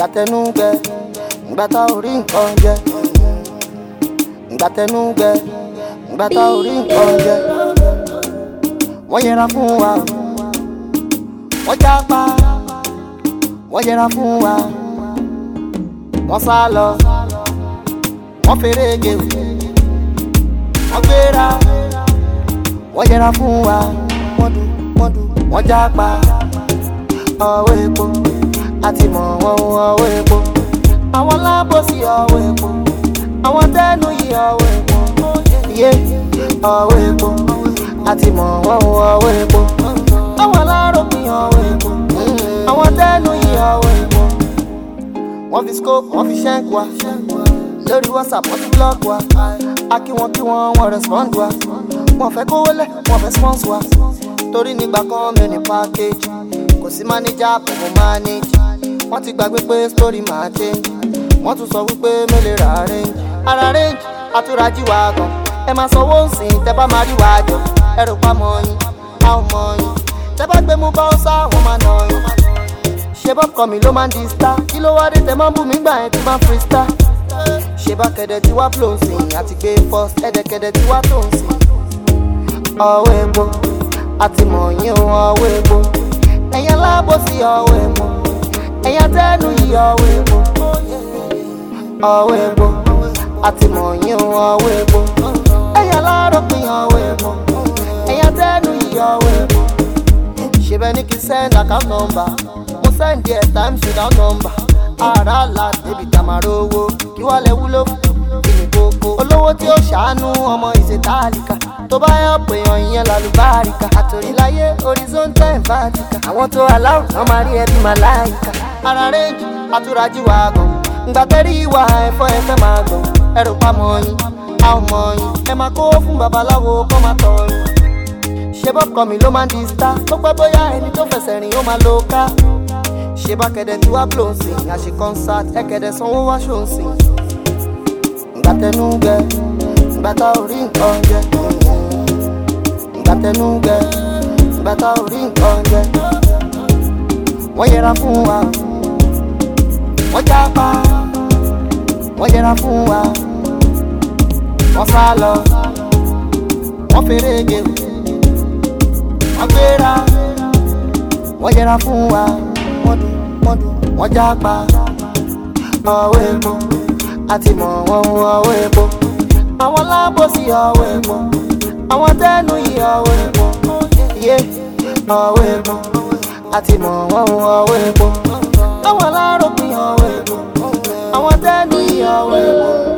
ìgbà tẹnu gbẹ ìgbà tá ò rí nǹkan jẹ ìgbà tẹnu gbẹ ìgbà tá ò rí nǹkan jẹ wọ́n yẹra fún wa wọ́n jápa wọ́n yẹra fún wa wọ́n sá lọ wọ́n fèrè gé wọ́n gbéra wọ́n yẹra fún wa wọ́n dùn wọ́n dùn wọ́n jápa ọwọ́ epo àti mọ̀ wọ́n ọwọ́ epo àwọn lábòsí ọwọ́ epo àwọn tẹ́nu yìí ọwọ́ epo yé ọwọ́ epo àti mọ̀ wọ́n ọwọ́ epo àwọn aláròpin ọwọ́ epo àwọn tẹ́nu yìí ọwọ́ epo wọ́n fi scope wọ́n fi ṣẹ́ǹkì wa lórí whatsapp wọ́n ti block wa a kí wọn kí wọn wọ́n respond wa wọ́n fẹ́ kówó lẹ̀ wọ́n fẹ́ sponsor wa torí nígbà kan mi ò ní package kò sí manager kò mọ manage wọ́n ti gbàgbé pé story máa change wọ́n tún sọ wípé mi lè ra range ara range àtúrájì wa gan ẹ máa sanwó nsìn tẹ bá máa rí wa jọ ẹ rò pa mọ yín a ò mọ yín tẹ bá gbé mú báwọsá wọn máa nà yín ṣe bọ́ kọ́ mi ló máa ń di star kí ló wá dé tẹ máa ń bù mí gbà yẹn tí máa ń free star ṣe bá kẹ̀dẹ̀ tí wá flow sìn àti gbé first ẹ̀dẹ̀kẹ̀dẹ̀ tí wá tó ń sìn ọwọ́ epo àti mọ̀yìn ọwọ́ epo ẹ̀yàn lábòsí ọwọ́ epo ẹ̀yàn tẹ́nu yìí ọwọ́ epo ọwọ́ epo àti mọ̀yìn ọwọ́ epo ẹ̀yàn láròpin ọwọ́ epo ẹ̀yàn tẹ́nu yìí ọwọ́ epo ṣe bẹ́ẹ̀ ni kí n send account number mo send there times without number ara la débi tamaro owó kí wọ́n lè wúlò fún kí ni kókó olówó tí ó ṣàánú ọmọ ìṣètàlíkà tó bá yọ pé èèyàn ìyẹn lálùbáríkà àtòríláyé horizontal vertical àwọn tó aláwọ̀ náà máa rí ẹbí màláìka ara rẹ́ǹjì àtúrájì wa gan ngbà tẹ́rí ìwà ẹ̀fọ́ ẹ̀fẹ́ máa gbọ̀n ẹrù pamọ́ yín a ò mọ̀ yín ẹ máa kó fún babaláwo kó máa tọ̀ yín ṣé bọ́kọ mi ló máa ń di star tó pẹ́ bóyá ẹni tó fẹsẹ̀ rìn ó máa lo ká ṣé bá kẹ̀dẹ̀ tí wá blow sí àṣe concert ẹ̀kẹ̀dẹ̀ sanwó wá ṣó ń sìn ìgbà tẹnu gbẹ ìgbà tá ò rí nǹkan jẹ ìgbà tẹnu gbẹ ìgbà tá ò rí nǹkan jẹ wọ́n yẹra fún wa wọ́n jápa wọ́n yẹra fún wa wọ́n sá lọ wọ́n fèrè gé wọ́n gbéra wọ́n yẹra fún wa wọ́n dùn wọ́n dùn wọ́n jápa ọwọ́ epo àti mọ̀ wọ́n ọwọ́ epo àwọn lábòsí ọwọ́ epo àwọn tẹ́nu yìí ọwọ́ epo yé ọwọ́ epo àti mọ̀ wọ́n ọwọ́ epo àwọn aláròpin ọwọ́ epo àwọn tẹ́nu yìí ọwọ́ epo.